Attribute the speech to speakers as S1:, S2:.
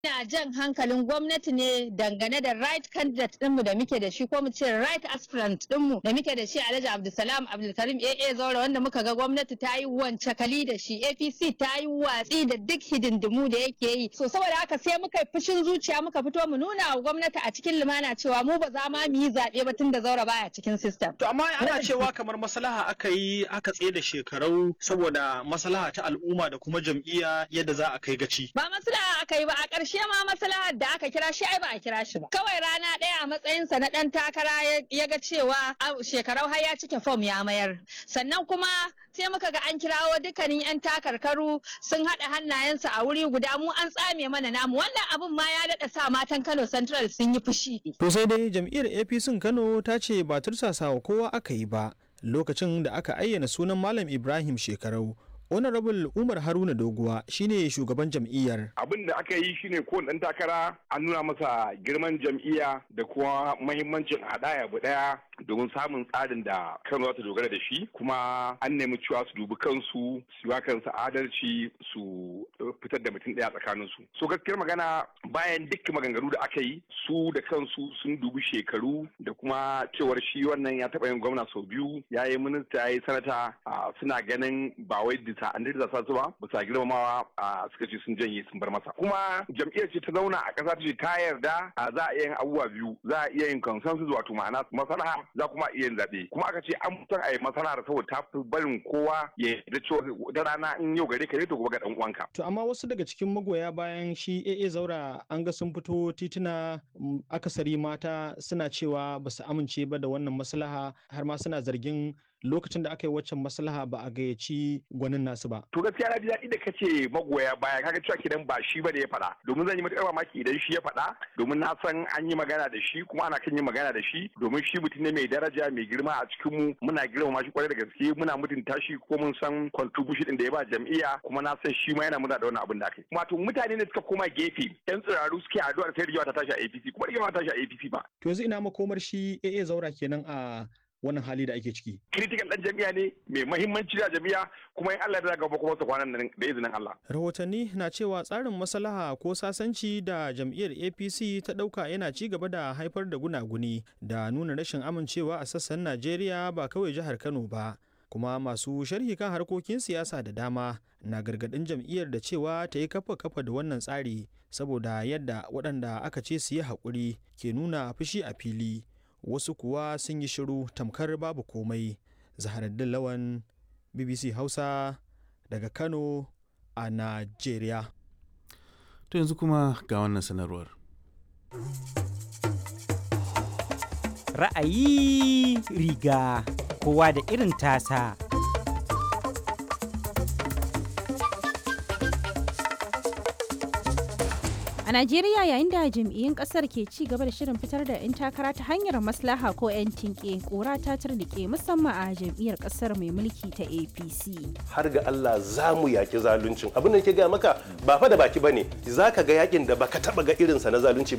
S1: Ina jan hankalin gwamnati ne dangane da right candidate ɗinmu da muke da shi ko mu ce right aspirant ɗinmu da muke da shi Alhaji Abdulsalam Abdulkarim AA Zaura wanda muka ga gwamnati ta yi wance kali da shi APC ta yi watsi da duk hidindimu da yake yi. So saboda haka sai muka yi fushin zuciya muka fito mu nuna wa gwamnati a cikin lumana cewa mu ba za ma mu yi zaɓe ba tun da Zaura baya cikin system.
S2: To amma ana cewa kamar maslaha aka yi aka tsaye da shekarau saboda maslaha ta al'umma da kuma jam'iyya yadda za a kai gaci.
S1: Ba maslaha aka yi ba a ƙarshe ma maslahar da aka kira shi ai ba a kira shi ba. Kawai rana ɗaya a matsayinsa na ɗan takara ya ga cewa shekarau har ya cike fom ya mayar. Sannan kuma sai muka ga an kirawo dukkanin 'yan takarkaru sun haɗa hannayensu a wuri guda mu an tsame mana namu wannan abun ma ya daɗa sa matan Kano Central sun yi fushi.
S3: To sai dai jam'iyyar APC Kano ta ce ba tursasa wa kowa aka yi ba lokacin da aka ayyana sunan Malam Ibrahim Shekarau honorable umar haruna doguwa shine shugaban jam'iyyar
S4: abin da aka yi shine kowane dan takara an nuna masa girman jam'iyya da kuma mahimmancin haɗaya abu ɗaya domin samun tsarin da kano za ta dogara da shi kuma an nemi cewa su dubi kansu su yi kansu adalci su fitar da mutum ɗaya tsakanin su so gaskiyar magana bayan dukkan maganganu da aka yi su da kansu sun dubi shekaru da kuma cewar shi wannan ya taɓa yin gwamna sau biyu ya yi minista ya yi sanata suna ganin ba wai bisa an da sa su ba bisa girmamawa a suka ce sun janye sun bar masa kuma jam'iyyar ce ta zauna a ƙasa ta ce ta yarda za a iya yin abubuwa biyu za a iya yin consensus wato ma'ana masalaha za kuma iya yin zaɓe kuma aka ce an mutan a yi masalahar saboda ta fi barin kowa ya yarda cewa da rana in yau gare ka ne to gobe ga dan uwanka.
S3: To amma wasu daga cikin magoya bayan shi AA Zaura an ga sun fito tituna akasari mata suna cewa ba su amince ba da wannan maslaha har ma suna zargin lokacin da aka yi waccan maslaha ba a gayyaci gwanin nasu ba.
S4: To gaskiya na ji daɗi da kace magoya baya kaga cewa kidan ba shi ba da ya faɗa domin zan yi matuƙar mamaki idan shi ya faɗa domin na san an yi magana da shi kuma ana kan yin magana da shi domin shi mutum ne mai daraja mai girma a cikin mu muna girmama shi kwarai da gaske muna mutunta shi ko mun san contribution din da ya ba jam'iyya kuma na san shi ma yana muna da wannan abin da aka yi. Wato mutane ne suka koma gefe yan tsiraru suke addu'ar sai rigewa ta tashi a APC kuma rigewa ta tashi a APC ba.
S3: To yanzu ina makomar shi AA Zaura kenan a wannan hali da ake ciki.
S4: Critical ɗan jami'a ne mai mahimmanci da jami'a kuma in Allah da gaba kuma su kwanan nan da izinin Allah.
S3: Rahotanni na cewa tsarin maslaha ko sasanci da jam'iyyar APC ta ɗauka yana ci gaba da haifar da gunaguni da nuna rashin amincewa a sassan Najeriya ba kawai jihar Kano ba. kuma masu sharhi kan harkokin siyasa da dama na gargadin jam'iyyar da cewa ta yi kafa kafa da wannan tsari saboda yadda waɗanda aka ce su yi haƙuri ke nuna fushi a fili wasu kuwa sun yi shiru tamkar babu komai zaharaddin lawan bbc hausa daga kano a najeriya
S5: to yanzu kuma ga wannan sanarwar
S6: ra'ayi riga kowa da irin tasa
S7: A Najeriya yayin da jam'iyyun kasar ke ci gaba da shirin fitar da 'yan takara ta hanyar maslaha ko 'yan tinke kura ta turnike musamman a jam'iyyar kasar mai mulki ta APC.
S8: Har ga Allah za mu yaki zaluncin abin da ke gaya maka ba fa da baki bane za ka ga yakin da baka taba ga irinsa na zalunci ba